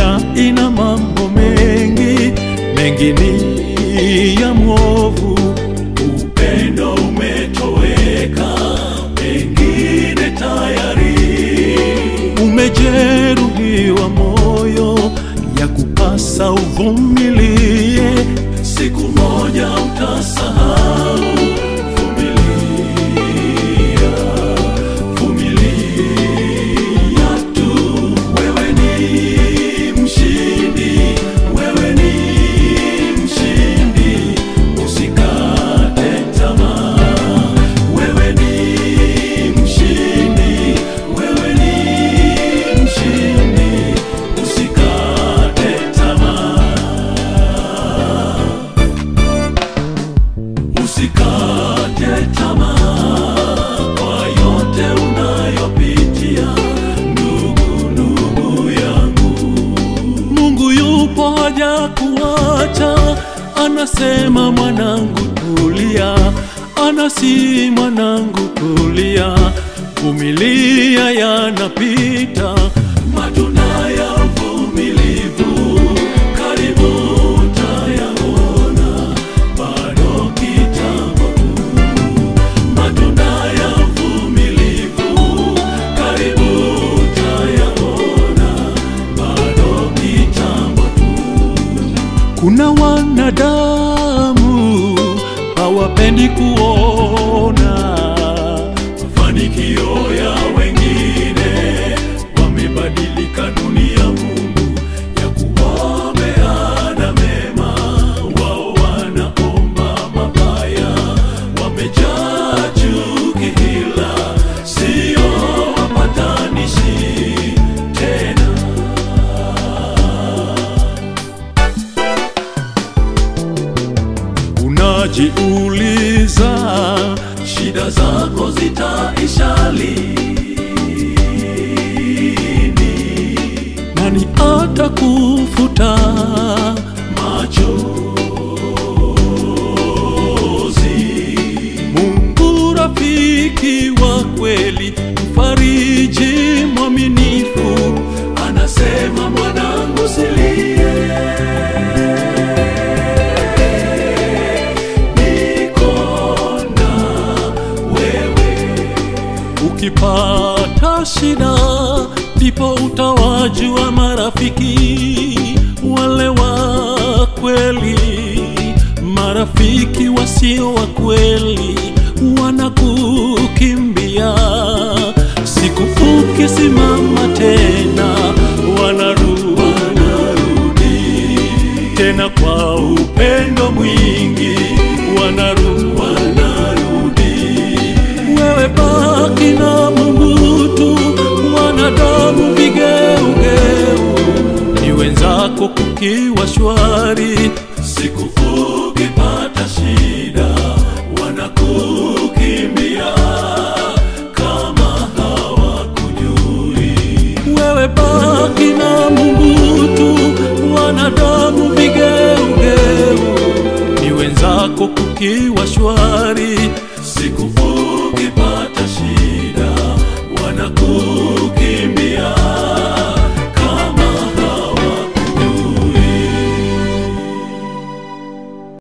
dunia ina mambo mengi, mengi ni ya mwovu. Upendo umetoweka, pengine tayari umejeruhiwa moyo, ya kupasa uvumilie, siku moja utasahau. Vumilia, vumilia tu, wewe ni mshindi, wewe ni mshindi, usikate tamaa. Wewe ni mshindi, wewe ni mshindi, usikate tamaa. Usikate tamaa kwa yote unayopitia, ndugu, ndugu yangu. Mungu yupo haja kuacha, anasema mwanangu tulia, anasi mwanangu tulia, vumilia yanapita, matunda ya uvumilivu karibu utayaona, bado kitambo tu, matunda ya uvumilivu karibu utayaona, bado kitambo tu. Kuna wanadamu hawapendi kuona mafanikio ya wengine, wamebadilika dunia Mungu ya kuwaombea mema, wao wanaomba mabaya, wamejaa chuki, hila sio wapatanishi tena. Unajiuliza shida zako zitaisha lini? Nani atakufuta machozi? Mungu rafiki wa kweli, mfariji mwaminifu, anasema mwanangu, silie niko na wewe. Ukipata shida, ndipo utawajua marafiki wale wa kweli. Marafiki wasio wa kweli wanakukimbia, siku ukisimama tena wanarudi, wanarudi tena kwa upendo mwingi wanarudi, wanarudi. Wewe baki na Mungu tu, wanadamu vigeugeu ni wenzako kukiwa shwari, siku ukipata shida wanakukimbia kama hawakujui. Wewe baki na Mungu tu, wanadamu vigeugeu ni wenzako kukiwa shwari,